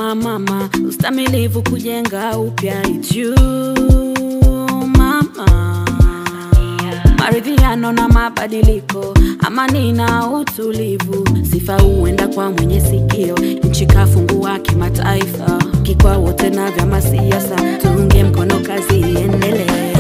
kama mama, ustamilivu kujenga upya itu mama, maridhiano na mabadiliko, amani na utulivu, sifa huenda kwa mwenye sikio, nchi kafungua kimataifa, kikwa wote na vyama siasa, tuunge mkono kazi iendelee.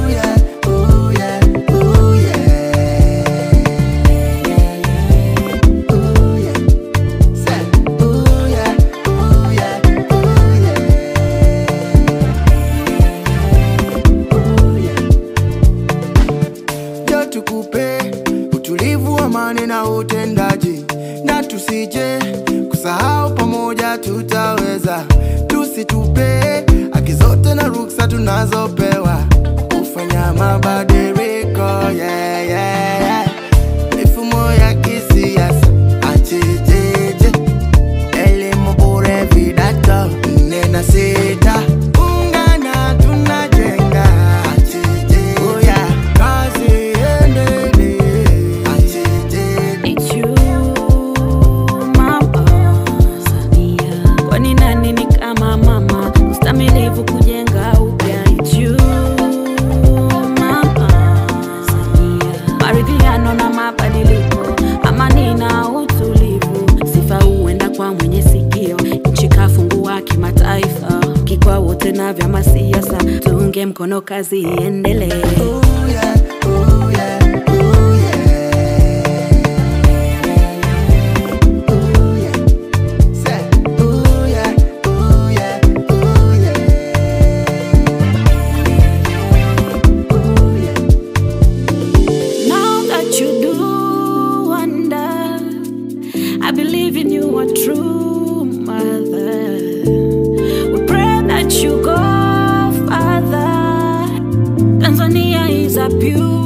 Jo tukupe utulivu, amani na utendaji, na tusije kusahau, pamoja tutaweza. Tusitupe haki zote na ruksa tunazopewa kufanya mabadiliko yeah, yeah, yeah. Mifumo ya kisiasa achejeje, elimu bure, vidato nne na sita, ungana tunajenga achejeje, oh yeah. kazi iendelee achejeje It's you, mama Samia. Kwani nani ni kama mama, ustamilivu kujenga upya. It's you, mama Samia. Maridhiano na mabadiliko, amani na utulivu, sifa huenda kwa mwenye sikio. Nchi kafungua kimataifa, kikwa wote na vyama siasa, tuunge mkono kazi iendelee. Oh yeah, oh yeah, oh yeah. Oh yeah. Say, oh yeah, oh yeah, oh yeah. Oh yeah. Now that you do wonder, I believe in you, a true mother. We pray that you go further. Tanzania is a beautiful